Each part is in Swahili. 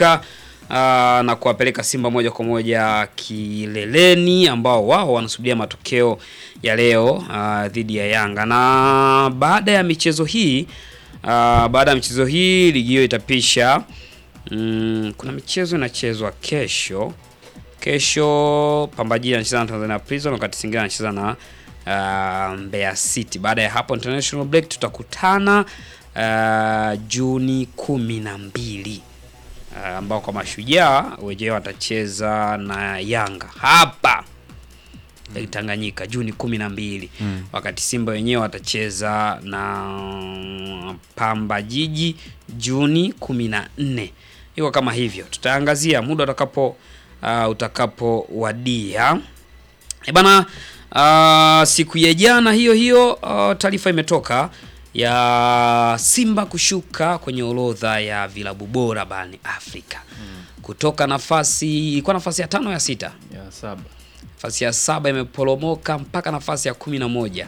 Tanganyika uh, na kuwapeleka Simba moja kwa moja kileleni, ambao wao wanasubiria matokeo ya leo uh, dhidi ya Yanga. Na baada ya michezo hii uh, baada ya michezo hii ligi hiyo itapisha mm, kuna michezo inachezwa kesho. Kesho Pamba Jiji anacheza na Tanzania Prison, wakati Singida anacheza na uh, Mbeya City. Baada ya hapo international break tutakutana uh, Juni kumi na mbili uh, ambao kwa mashujaa wenyewe watacheza na Yanga hapa Lake Tanganyika Juni kumi na mbili Mm. wakati Simba wenyewe watacheza na Pamba Jiji Juni kumi na nne. Iko kama hivyo, tutaangazia muda utakapo uh, utakapowadia. E bana, uh, siku ya jana hiyo hiyo uh, taarifa imetoka ya Simba kushuka kwenye orodha ya vilabu bora barani Afrika kutoka nafasi ilikuwa nafasi ya tano ya sita ya saba nafasi ya saba imeporomoka mpaka nafasi ya kumi na moja.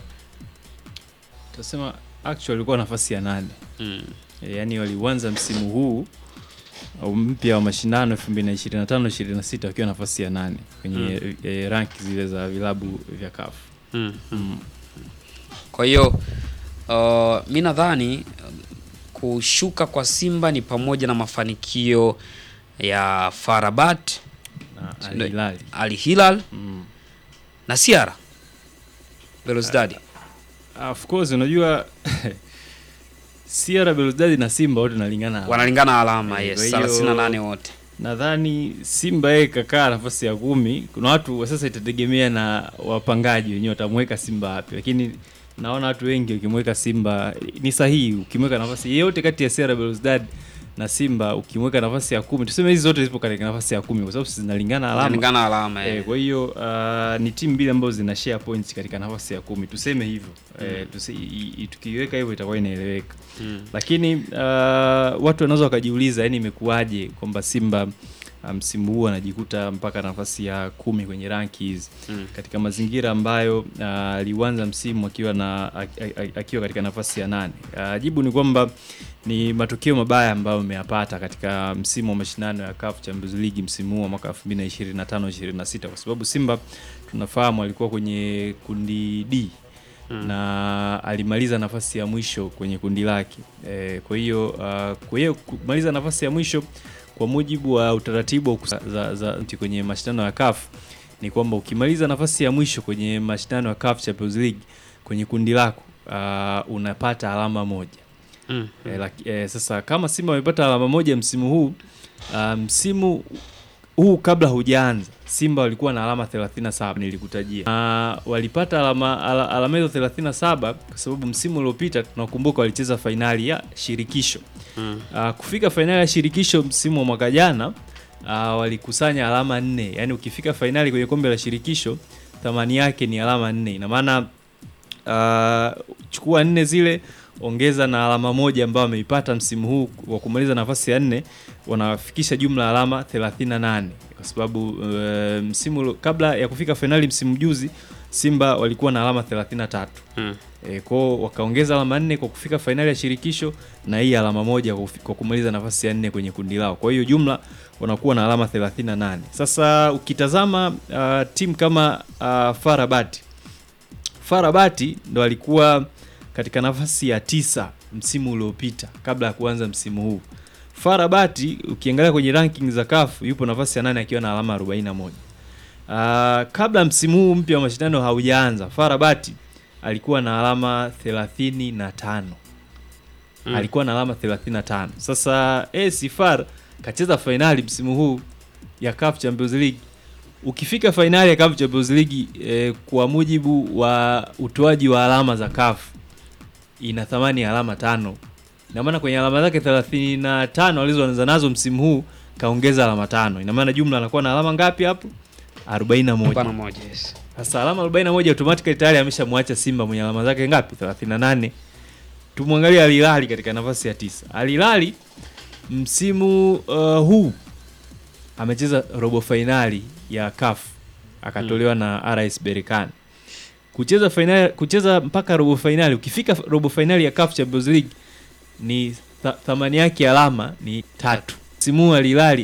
tutasema actually walikuwa nafasi ya nane Mm. E, yaani waliuanza msimu huu au mpya wa mashindano 2025 26 wakiwa nafasi ya nane kwenye e, rank zile za vilabu vya CAF. Mm. Mm. Kwa hiyo uh, mi nadhani um, kushuka kwa Simba ni pamoja na mafanikio ya Farabat, na Al Ndio. Hilal. Al Hilal Mm. na Siara Belouizdad. Of course unajua Sierra Belouizdad na Simba wote nalingana. Wanalingana alama, Eh, yes, kwa hiyo- 38 wote. Nadhani Simba yeye kakaa nafasi ya kumi. Kuna watu sasa, itategemea na wapangaji wenyewe watamweka Simba wapi, lakini naona watu wengi ukimweka Simba ni sahihi. Ukimweka nafasi yeyote kati ya Sierra Belouizdad na Simba, ukimweka nafasi ya kumi, tuseme hizi zote zipo katika nafasi ya kumi kwa sababu zinalingana alama. Wanalingana alama. Eh, eh. kwa hiyo uh, ni timu mbili ambazo zina share points katika nafasi ya kumi, tuseme hivyo eh, tusi, i- i- tukiiweka hivyo itakuwa inaeleweka Mm. lakini uh, watu wanaweza wakajiuliza yani imekuwaje kwamba Simba uh, msimu huu anajikuta mpaka nafasi ya kumi kwenye ranki hizi Mm. katika mazingira ambayo uh, aliuanza msimu akiwa na ak- ak- akiwa katika nafasi ya nane. Uh, jibu ni kwamba ni matokeo mabaya ambayo ameyapata katika msimu wa mashindano ya CAF Champions League msimu huu wa mwaka 2025 26 kwa sababu Simba tunafahamu alikuwa kwenye kundi D Mm. na alimaliza nafasi ya mwisho kwenye kundi lake. E, kwa hiyo uh, kwa hiyo kumaliza nafasi ya mwisho kwa mujibu wa utaratibu wa kusa- za, za, za, kwenye mashindano ya CAF ni kwamba ukimaliza nafasi ya mwisho kwenye mashindano ya CAF Champions League kwenye kundi lako uh, unapata alama moja. Mm. E, laki, e, sasa kama Simba wamepata alama moja msimu huu uh, msimu huu kabla hujaanza Simba walikuwa na alama 37 nilikutajia. Na walipata alama ala, alama hizo 37 kwa sababu msimu uliopita tunakumbuka walicheza fainali ya shirikisho. Mm. Uh, kufika fainali ya shirikisho msimu wa mwaka jana uh, walikusanya alama nne. Yaani ukifika fainali kwenye kombe la shirikisho thamani yake ni alama nne. Ina maana uh, chukua nne zile ongeza na alama moja ambayo wameipata msimu huu wa kumaliza nafasi ya nne, wanafikisha jumla alama 38 kwa sababu uh, msimu ulo- kabla ya kufika fainali msimu juzi Simba walikuwa na alama 33. Mm. E, kwao wakaongeza alama nne kwa kufika fainali ya shirikisho na hii alama moja kwa kufi- kwa kumaliza nafasi ya nne kwenye kundi lao. Kwa hiyo jumla wanakuwa na alama 38. Sasa ukitazama uh, timu kama uh, Farabati Farabati ndo alikuwa katika nafasi ya tisa msimu uliopita kabla ya kuanza msimu huu. Farabati ukiangalia kwenye ranking za CAF yupo nafasi ya nane akiwa na alama 41. Uh, kabla msimu huu mpya wa mashindano haujaanza Farabati alikuwa na alama 35. Mm. Alikuwa na alama 35. Sasa AS FAR kacheza fainali msimu huu ya CAF Champions League. Ukifika fainali ya CAF Champions League eh, kwa mujibu wa utoaji wa alama za CAF ina thamani ya alama tano. Ina maana kwenye alama zake 35 alizoanza nazo msimu huu kaongeza alama tano. Ina maana jumla anakuwa na alama ngapi hapo? 41. Bana moja, yes. Sasa alama 41 automatically tayari ameshamwacha Simba mwenye alama zake ngapi? 38. Tumwangalie Al Hilal katika nafasi ya tisa. Al Hilal msimu uh, huu amecheza robo fainali ya CAF akatolewa na RS Berkane. Kucheza fainali, kucheza mpaka robo fainali, ukifika robo fainali ya CAF Champions League ni tha, thamani yake ya alama ni tatu. Msimu huu Al Hilal